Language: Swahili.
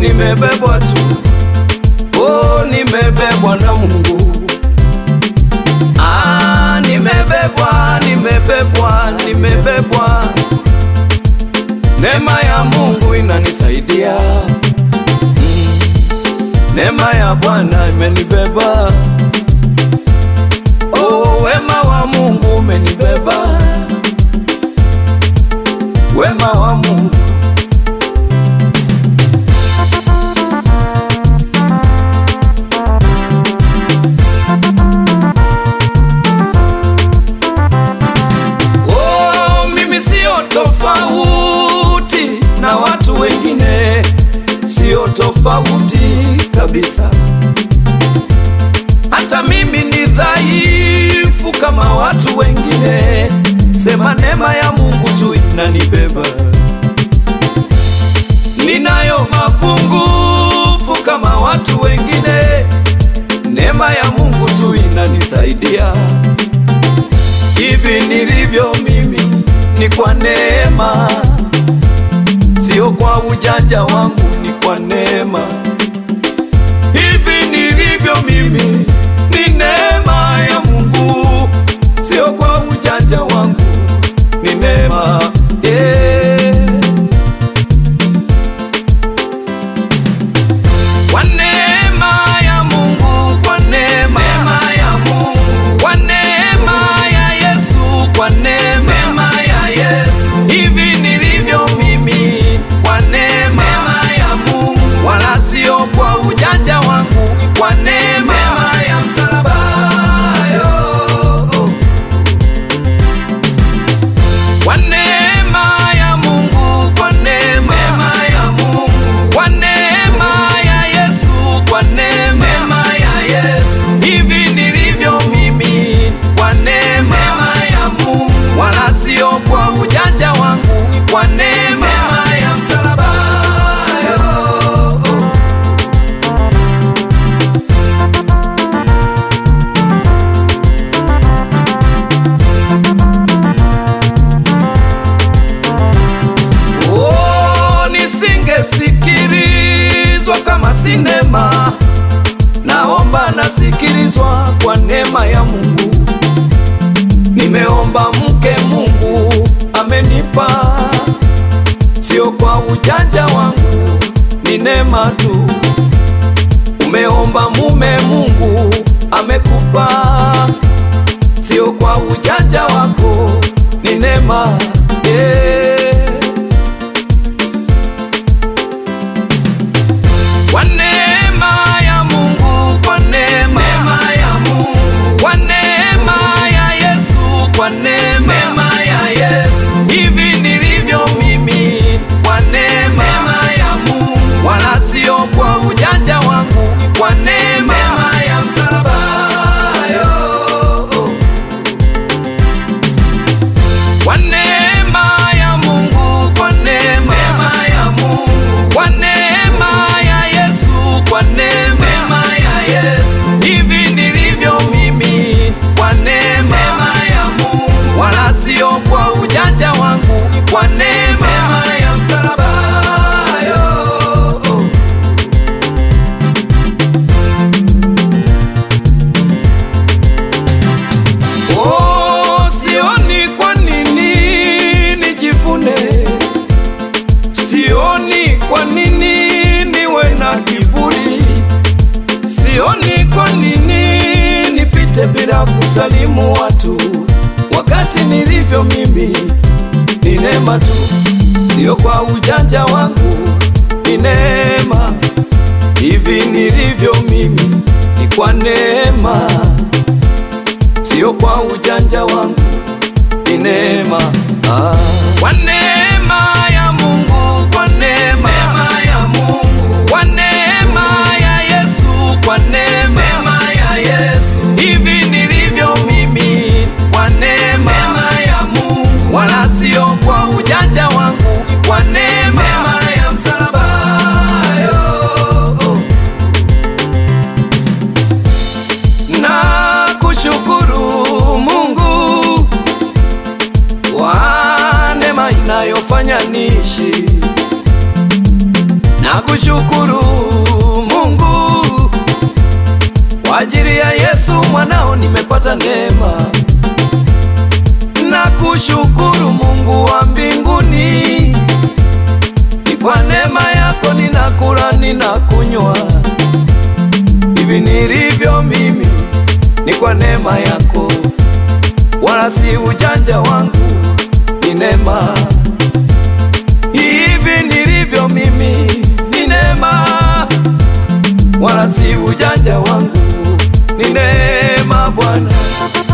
nimebebwa tu, oh, nimebebwa na Mungu. Ah, nimebebwa, nimebebwa, nimebebwa. Neema ya Mungu inanisaidia. Mm. Neema ya Bwana imenibeba. Oh, wema wa Mungu umenibeba. Wema wa Mungu Oh, mimi sio tofauti na watu wengine, sio tofauti kabisa. Hata mimi ni dhaifu kama watu wengine, sema neema ya Mungu tu inanibeba. Ninayo mapungufu kama watu wengine, neema ya Mungu tu inanisaidia. Hivi nilivyo mimi ni kwa neema, sio kwa ujanja wangu, ni kwa neema. Hivi nilivyo mimi ni neema ya Mungu, sio kwa ujanja wangu, ni neema yeah. Kwa neema ya Mungu, kwa neema ya Mungu, kwa neema ya Yesu, kwa neema ya Yesu, hivi nilivyo mimi, kwa neema ya Mungu, wala sio kwa ujanja wangu, kwa neema ya msalaba yo. Kwa neema ya Mungu, kwa neema ya Mungu, kwa neema ya Yesu, kwa neema ya Yesu, hivi nilivyo mimi, kwa neema ya Mungu, wala sio kwa ujanja wangu, kwa neema ya msalaba yo. Oh, nisingesikilizwa kama sinema. Naomba nasikilizwa kwa neema ya Mungu. Nimeomba mke, Mungu amenipa, sio kwa ujanja wangu, ni neema tu. Umeomba mume, Mungu amekupa, sio kwa ujanja wako, ni neema yeah. Kwa neema ya Mungu, kwa neema ya Mungu, kwa neema ya Yesu, kwa neema ya Yesu, hivi nilivyo mimi, kwa neema ya Mungu, wala sio kwa ujanja wangu, kwa neema ya msalaba yo. Kwa neema ya Mungu, kwa neema ya Mungu, kwa neema ya Yesu, kwa neema ya Yesu, hivi nilivyo mimi, kwa neema ya Mungu, wala sio kwa ujanja wangu, kwa neema ya msalaba yo. Oh, sioni kwa nini nijivune, sioni kwa nini niwe na kiburi, sioni kwa nini nipite bila kusalimu watu, wakati nilivyo mimi ni neema tu, sio kwa ujanja wangu, ni neema. Hivi nilivyo mimi ni kwa neema sio kwa ujanja wangu, ni neema ah. Kwa neema ya Mungu, kwa neema ya Mungu, kwa neema ya Yesu, kwa neema ya Yesu, hivi nilivyo mimi, kwa neema ya Mungu, wala sio kwa ujanja wangu, kwa neema ya msalaba yo. na kushukuru Mungu kwa neema inayofanya niishi, na Nakushukuru Mungu kwa ajili ya Yesu mwanao nimepata neema. Nakushukuru Mungu wa mbinguni, ni kwa neema yako ninakula ninakunywa, hivi nilivyo mimi ni kwa neema yako, wala si ujanja wangu, ni neema. Hivi nilivyo mimi ni neema, wala si ujanja wangu, ni neema Bwana.